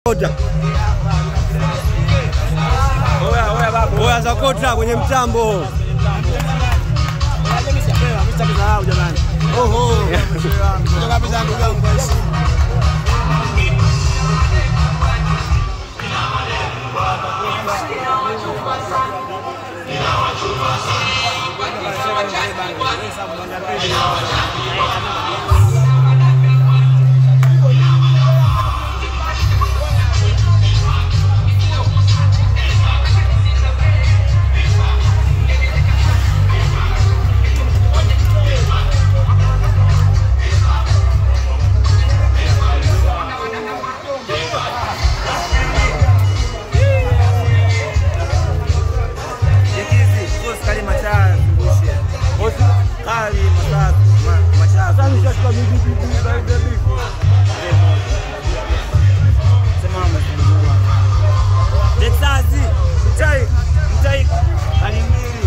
Oya Zakota kwenye mtambo. Texasi, mtai, mtai, hali mbili.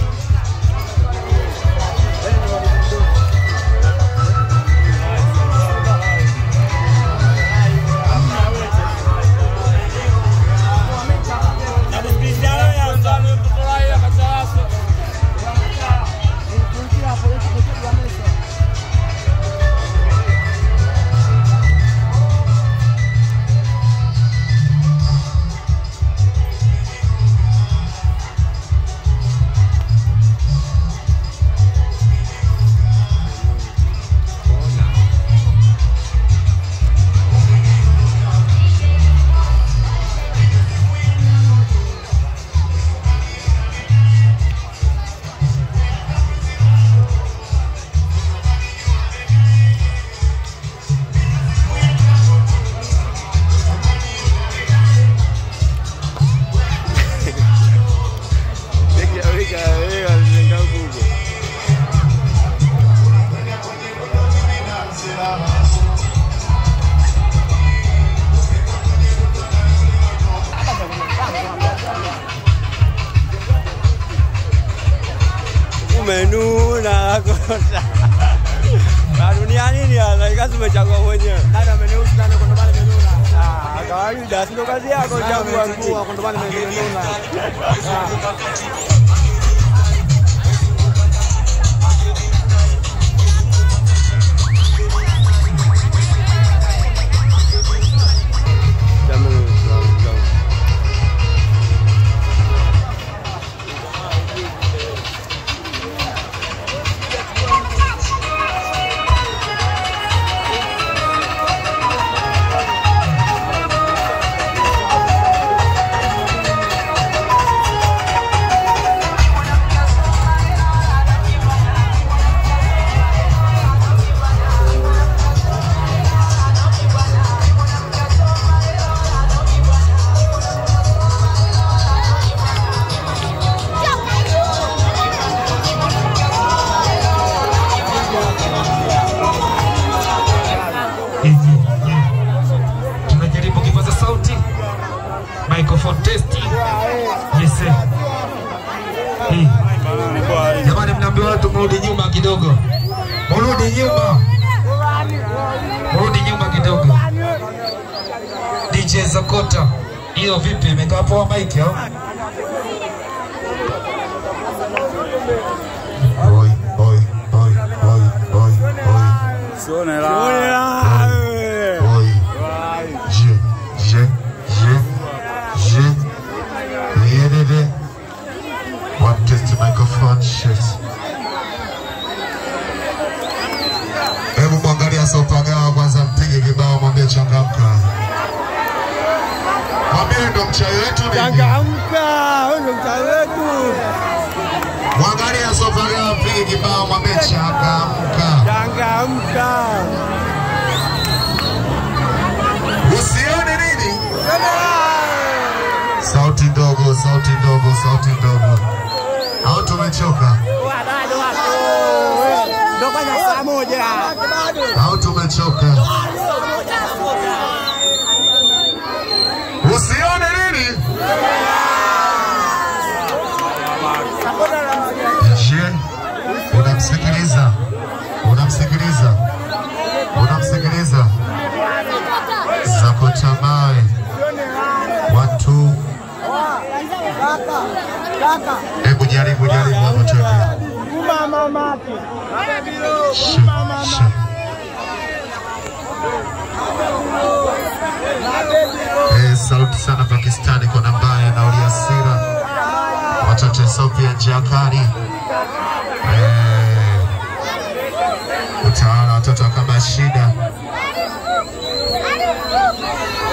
Umenuna kota. Na dunia nini hasa? Ikazi umechagua mwenyewe. Dada ameniusi ndani kwa ndo maana nimenuna. Ah, kawaida, si ndo kazi yako chagua nguo. Kwa ndo maana nimenuna. tunajaribu kipaza sauti microphone testing yes sir. Eh. jamani mnaambiwa watu mrudi nyuma kidogo mrudi nyuma mrudi nyuma kidogo DJ Zakota hiyo vipi imekaa poa mic au Oi, oi, oi, oi, oi, oi. Sione la. Oi. Je, je, je, je. Yedede. One test microphone shit. Hebu mwangalia Sopagawa kwanza, mpige kibao, mwambie changamka, mwambie ndo mchawi wetu nini. Changamka, huyo ndo mtaa wetu. Mwangalia Sopagawa, mpige kibao, mwambie changamka. Changamka. Usione nini? Sauti ndogo, sauti ndogo, sauti ndogo. Au tumechoka? Ndo kwanza saa moja. Au tumechoka? Usione nini? Je, unamsikiliza? Unamsikiliza? Unamsikiliza? Zakota mawe. Hebu jaribu jaribu hapo twende. Shu, shu. Eh, sauti sana Pakistani kwa nambaya na uliasira watoto wa Sofia Jakari eh, utawala watoto wa kama shida